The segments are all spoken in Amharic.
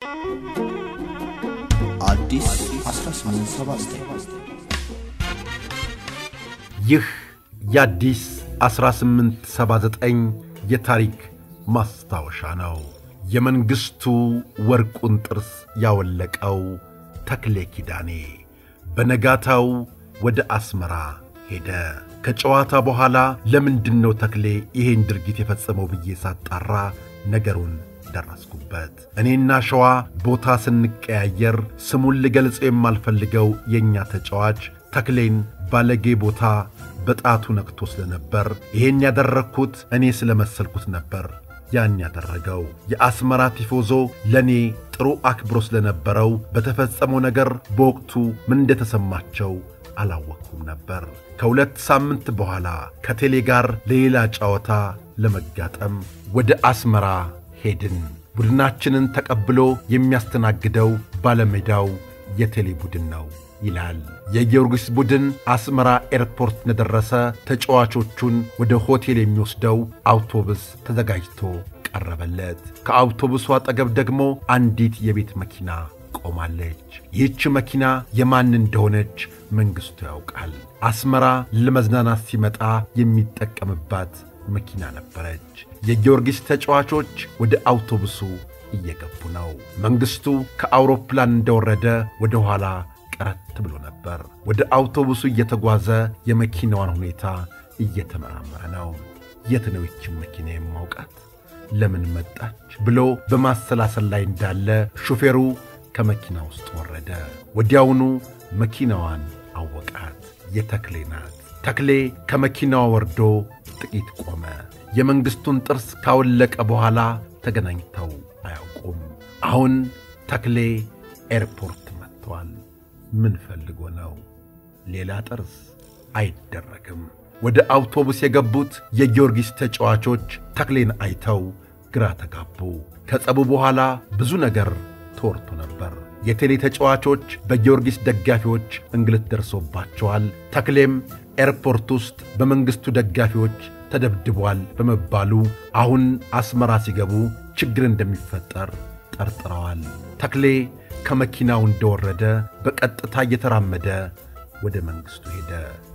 አዲስ 1879 ይህ የአዲስ 1879 የታሪክ ማስታወሻ ነው። የመንግሥቱ ወርቁን ጥርስ ያወለቀው ተክሌ ኪዳኔ በነጋታው ወደ አስመራ ሄደ። ከጨዋታ በኋላ ለምንድን ነው ተክሌ ይሄን ድርጊት የፈጸመው ብዬ ሳጣራ ነገሩን ደረስኩበት። እኔና ሸዋ ቦታ ስንቀያየር ስሙን ልገልጸው የማልፈልገው የእኛ ተጫዋች ተክሌን ባለጌ ቦታ በጣቱ ነክቶ ስለነበር ይሄን ያደረግኩት እኔ ስለመሰልኩት ነበር ያን ያደረገው። የአስመራ ቲፎዞ ለእኔ ጥሩ አክብሮ ስለነበረው በተፈጸመው ነገር በወቅቱ ምን እንደተሰማቸው አላወቅኩም ነበር። ከሁለት ሳምንት በኋላ ከቴሌ ጋር ለሌላ ጨዋታ ለመጋጠም ወደ አስመራ ሄድን። ቡድናችንን ተቀብሎ የሚያስተናግደው ባለሜዳው የቴሌ ቡድን ነው ይላል። የጊዮርጊስ ቡድን አስመራ ኤርፖርት እንደደረሰ ተጫዋቾቹን ወደ ሆቴል የሚወስደው አውቶቡስ ተዘጋጅቶ ቀረበለት። ከአውቶቡሱ አጠገብ ደግሞ አንዲት የቤት መኪና ቆማለች። ይህች መኪና የማን እንደሆነች መንግሥቱ ያውቃል። አስመራ ለመዝናናት ሲመጣ የሚጠቀምባት መኪና ነበረች። የጊዮርጊስ ተጫዋቾች ወደ አውቶቡሱ እየገቡ ነው። መንግሥቱ ከአውሮፕላን እንደወረደ ወደ ኋላ ቀረት ብሎ ነበር። ወደ አውቶቡሱ እየተጓዘ የመኪናዋን ሁኔታ እየተመራመረ ነው። የት ነው ይችን መኪና የማውቃት? ለምን መጣች? ብሎ በማሰላሰል ላይ እንዳለ ሹፌሩ ከመኪና ውስጥ ወረደ። ወዲያውኑ መኪናዋን አወቃት። የተክሌ ናት። ተክሌ ከመኪናዋ ወርዶ ጥቂት ቆመ። የመንግሥቱን ጥርስ ካወለቀ በኋላ ተገናኝተው አያውቁም። አሁን ተክሌ ኤርፖርት መጥቷል። ምን ፈልጎ ነው? ሌላ ጥርስ አይደረግም። ወደ አውቶቡስ የገቡት የጊዮርጊስ ተጫዋቾች ተክሌን አይተው ግራ ተጋቡ። ከጸቡ በኋላ ብዙ ነገር ተወርቶ ነበር። የቴሌ ተጫዋቾች በጊዮርጊስ ደጋፊዎች እንግልት ደርሶባቸዋል። ተክሌም ኤርፖርት ውስጥ በመንግሥቱ ደጋፊዎች ተደብድቧል በመባሉ አሁን አስመራ ሲገቡ ችግር እንደሚፈጠር ጠርጥረዋል። ተክሌ ከመኪናው እንደወረደ በቀጥታ እየተራመደ ወደ መንግሥቱ ሄደ።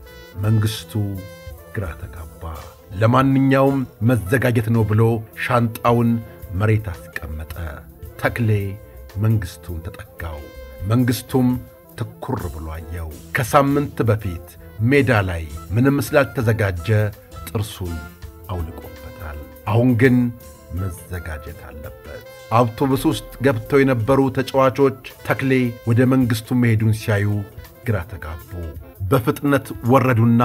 መንግሥቱ ግራ ተጋባ። ለማንኛውም መዘጋጀት ነው ብሎ ሻንጣውን መሬት አስቀመጠ። ተክሌ መንግሥቱን ተጠጋው። መንግሥቱም ትኩር ብሎ አየው። ከሳምንት በፊት ሜዳ ላይ ምንም ስላልተዘጋጀ ጥርሱን አውልቆበታል። አሁን ግን መዘጋጀት አለበት። አውቶቡስ ውስጥ ገብተው የነበሩ ተጫዋቾች ተክሌ ወደ መንግሥቱ መሄዱን ሲያዩ ግራ ተጋቡ። በፍጥነት ወረዱና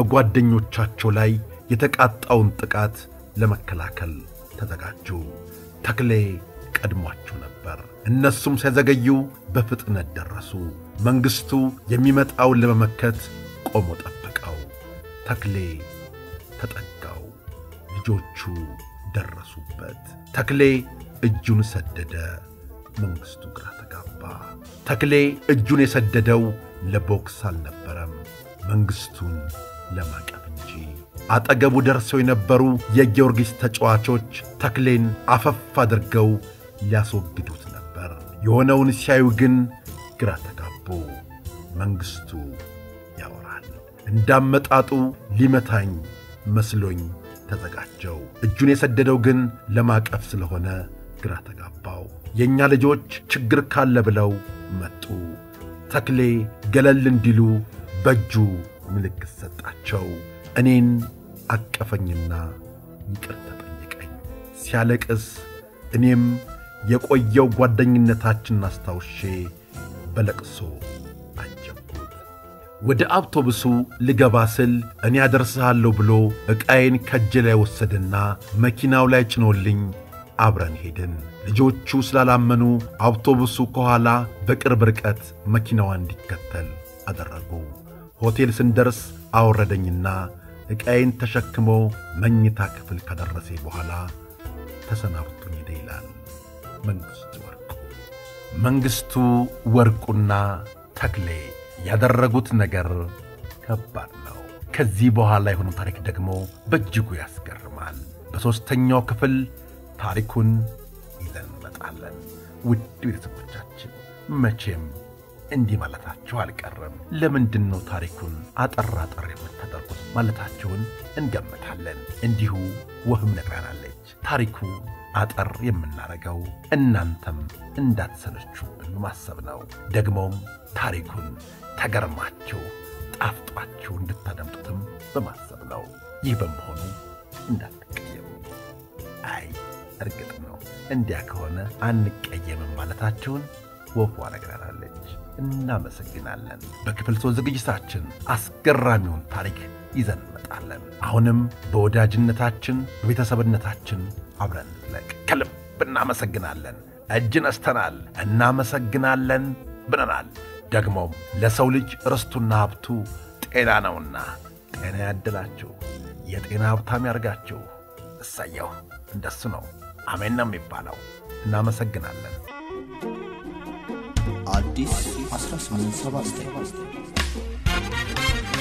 በጓደኞቻቸው ላይ የተቃጣውን ጥቃት ለመከላከል ተዘጋጁ። ተክሌ ቀድሟቸው ነበር። እነሱም ሳይዘገዩ በፍጥነት ደረሱ። መንግሥቱ የሚመጣውን ለመመከት ቆሞ ጠበቀው። ተክሌ ተጠጋው። ልጆቹ ደረሱበት። ተክሌ እጁን ሰደደ። መንግሥቱ ግራ ተጋባ። ተክሌ እጁን የሰደደው ለቦክስ አልነበረም፣ መንግሥቱን ለማቀፍ እንጂ። አጠገቡ ደርሰው የነበሩ የጊዮርጊስ ተጫዋቾች ተክሌን አፈፍ አድርገው ሊያስወግዱት ነበር። የሆነውን ሲያዩ ግን ግራ ተጋቡ። መንግሥቱ ያወራል። እንዳመጣጡ ሊመታኝ መስሎኝ ተዘጋጀው። እጁን የሰደደው ግን ለማቀፍ ስለሆነ ግራ ተጋባው። የእኛ ልጆች ችግር ካለ ብለው መጡ። ተክሌ ገለል እንዲሉ በእጁ ምልክት ሰጣቸው። እኔን አቀፈኝና ይቅርታ ጠየቀኝ። ሲያለቅስ እኔም የቆየው ጓደኝነታችንን አስታውሼ በለቅሶ አጀብኩት። ወደ አውቶቡሱ ልገባ ስል እኔ አደርስሃለሁ ብሎ ዕቃዬን ከእጄ ላይ ወሰደና መኪናው ላይ ጭኖልኝ አብረን ሄድን። ልጆቹ ስላላመኑ አውቶቡሱ ከኋላ በቅርብ ርቀት መኪናዋ እንዲከተል አደረጉ። ሆቴል ስንደርስ አወረደኝና ዕቃዬን ተሸክሞ መኝታ ክፍል ካደረሴ በኋላ ተሰናብቶኝ ሄደ ይላል መንግሥቱ ወርቁ። መንግሥቱ ወርቁና ተክሌ ያደረጉት ነገር ከባድ ነው። ከዚህ በኋላ የሆነው ታሪክ ደግሞ በእጅጉ ያስገርማል። በሦስተኛው ክፍል ታሪኩን ይዘን እንመጣለን። ውድ ቤተሰቦቻችን መቼም እንዲህ ማለታችሁ አልቀርም። ለምንድን ነው ታሪኩን አጠር አጠር የምታደርጉት ማለታችሁን እንገምታለን። እንዲሁ ወህም ነግራናለች። ታሪኩ አጠር የምናረገው እናንተም እንዳትሰለቹብን ማሰብ ነው። ደግሞም ታሪኩን ተገርማችሁ ጣፍጧችሁ እንድታደምጡትም በማሰብ ነው። ይህ በመሆኑ እንዳትቀየሙ። አይ እርግጥ ነው እንዲያ ከሆነ አንቀየምም ማለታችሁን ወፏ ነግራናለች። እናመሰግናለን። በክፍል ሶስት ዝግጅታችን አስገራሚውን ታሪክ ይዘን እንመጣለን። አሁንም በወዳጅነታችን በቤተሰብነታችን አብረን እንዝለቅ። ከልብ እናመሰግናለን። እጅ ነስተናል። እናመሰግናለን ብለናል። ደግሞም ለሰው ልጅ ርስቱና ሀብቱ ጤና ነውና ጤና ያድላችሁ፣ የጤና ሀብታም ያርጋችሁ። እሰየው እንደሱ ነው። አሜን ነው የሚባለው። እናመሰግናለን። አዲስ 1879